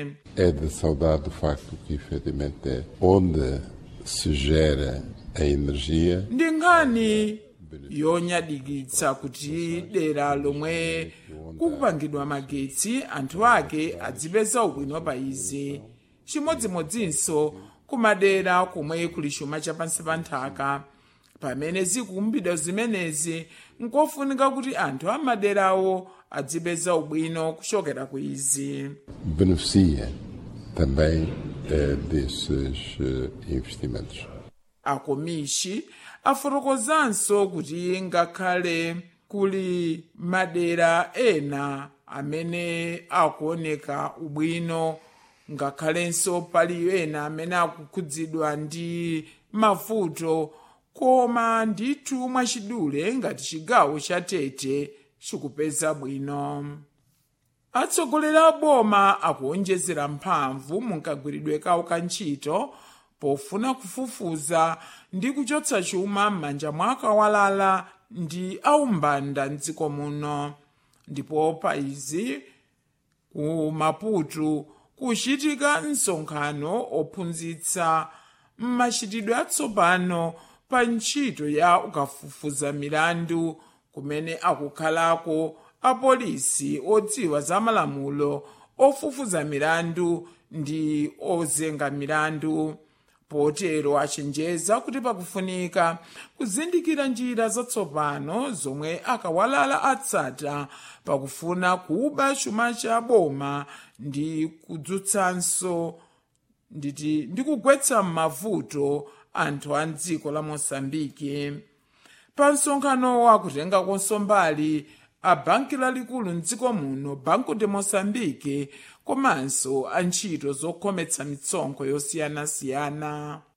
É de saudar do facto que, efetivamente, é onde se gera a energia ndi nkhani yonyadikitsa kuti dera lomwe kukupangidwa magetsi anthu ake adzipeza ubwino pa izi chimodzimodzinso kumadera komwe kuli chuma chapansi pa nthaka pamene zikumbidwa zimenezi nkofunika kuti anthu amaderawo adzipeza ubwino kuchokera ku izi beneficia também eh, desses eh, investimentos. akomishi afotokozanso kuti ngakhale kuli madera ena amene akuoneka ubwino ngakhalenso pali ena amene akukhudzidwa ndi mavuto koma ndithu mwachidule ngati chigawo cha tete chikupeza bwino atsogoleri a boma akuonjezera mphamvu munkagwiridwe kawo ka ntchito pofuna kufufuza ndi kuchotsa chuma m'manja mwa akawalala ndi aumbanda mdziko muno ndipo pa izi ku maputo kuchitika msonkhano ophunzitsa mmachitidwe atsopano pa ntchito ya ukafufuza milandu kumene akukhalako apolisi odziwa za malamulo ofufuza milandu ndi ozenga milandu potero achenjeza kuti pakufunika kuzindikira njira zatsopano zomwe akawalala atsata pakufuna kuba chuma cha boma ndi kudzutsanso nditi ndi kugwetsa m'mavuto anthu a mdziko la mosambiki pa msonkhano akutengakonso mbali a banki lalikulu mdziko muno banco de moçambique komanso a ntchito zokhometsa mitsonkho yosiyanasiyana